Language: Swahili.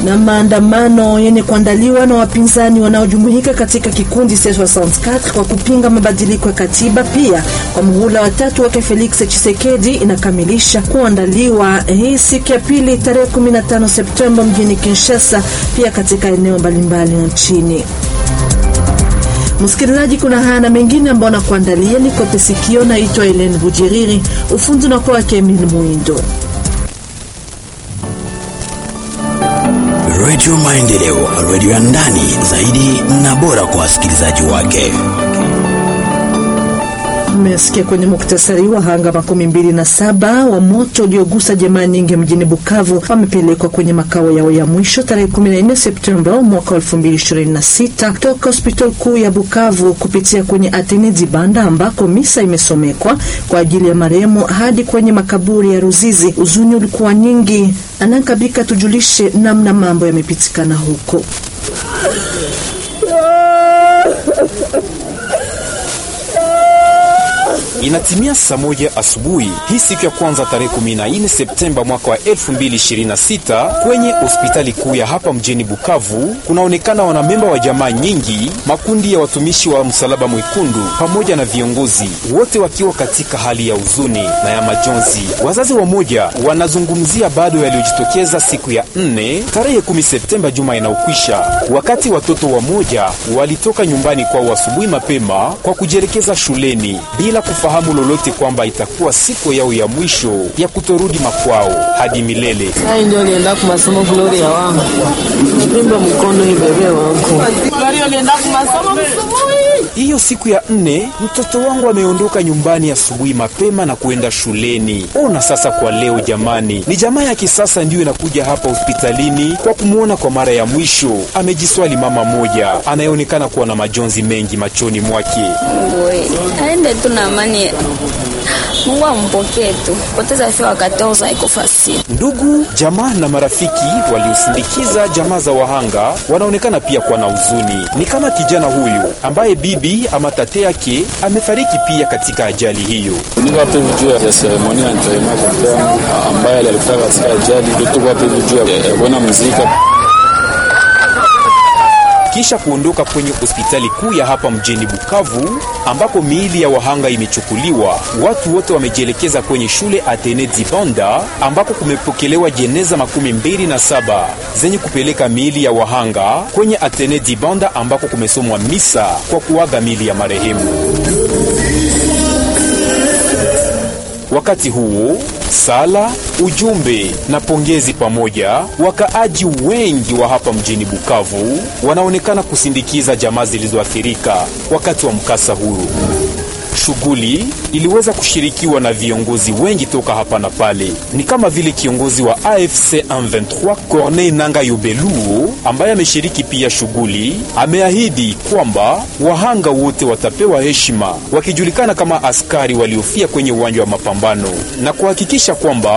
Na maandamano yenye kuandaliwa na wapinzani wanaojumuika katika kikundi C64 kwa kupinga mabadiliko ya katiba pia kwa muhula watatu wake Felix Tshisekedi inakamilisha kuandaliwa hii siku ya pili tarehe 15 Septemba mjini Kinshasa, pia katika eneo mbalimbali nchini. Msikilizaji, kuna haya na mengine ambayo nakuandalia ni kope sikio. Naitwa Helene Bujiriri, ufundi na kwa Emil Muindo. Radio Maendeleo, radio ya ndani zaidi na bora kwa wasikilizaji wake. Mmesikia kwenye muktasari, wahanga makumi mbili na saba wa moto uliogusa jamaa nyingi mjini Bukavu wamepelekwa kwenye makao yao ya mwisho tarehe 14 Septemba mwaka 2026 toka hospitali kuu ya Bukavu kupitia kwenye Atene Dibanda ambako misa imesomekwa kwa ajili ya marehemu hadi kwenye makaburi ya Ruzizi. Uzuni ulikuwa nyingi. Anankabika tujulishe namna mambo yamepitikana huko. Inatimia saa moja asubuhi hii siku ya kwanza tarehe 14 Septemba mwaka wa 2026 kwenye hospitali kuu ya hapa mjini Bukavu kunaonekana wanamemba wa jamaa nyingi, makundi ya watumishi wa Msalaba Mwekundu pamoja na viongozi wote wakiwa katika hali ya huzuni na ya majonzi. Wazazi wamoja wanazungumzia bado yaliyojitokeza siku ya 4 tarehe 10 Septemba juma inayokwisha, wakati watoto wamoja walitoka nyumbani kwao asubuhi mapema kwa kujielekeza shuleni bila kufahamu lolote kwamba itakuwa siku yao ya mwisho ya kutorudi makwao hadi milele. Sai ndio nienda kwa masomo Gloria wangu. Nipimba mkono ibebe wangu. Gloria nienda kwa masomo msubui. Hiyo siku ya nne mtoto wangu ameondoka nyumbani asubuhi mapema na kuenda shuleni. Ona sasa kwa leo jamani, ni jamaa ya kisasa ndiyo inakuja hapa hospitalini kwa kumwona kwa mara ya mwisho. Amejiswali mama moja anayeonekana kuwa na majonzi mengi machoni mwake. Wewe aende tu na amani. Mungu ampokee tu. Poteza fia wakati oza iko fasili. Ndugu, jamaa na marafiki waliosindikiza jamaa za wahanga wanaonekana pia kuwa na huzuni. Ni kama kijana huyu ambaye bibi ama tate yake amefariki pia katika ajali hiyo. Niko hapa hivi juu ya seremoni ya enterrement kwa mke wangu ambaye alikufa katika ajali. Tuko hapa hivi juu ya kuona muzika kisha kuondoka kwenye hospitali kuu ya hapa mjini Bukavu ambapo miili ya wahanga imechukuliwa. Watu wote wamejielekeza kwenye shule Atene Dibanda ambako kumepokelewa jeneza makumi mbili na saba zenye kupeleka miili ya wahanga kwenye Atene Dibanda ambako kumesomwa misa kwa kuaga miili ya marehemu. Wakati huo sala, ujumbe na pongezi pamoja, wakaaji wengi wa hapa mjini Bukavu wanaonekana kusindikiza jamaa zilizoathirika wakati wa mkasa huu. Shughuli iliweza kushirikiwa na viongozi wengi toka hapa na pale, ni kama vile kiongozi wa AFC M23 Corneille Nanga Yobeluo ambaye ameshiriki pia shughuli, ameahidi kwamba wahanga wote watapewa heshima wakijulikana kama askari waliofia kwenye uwanja wa mapambano na kuhakikisha kwamba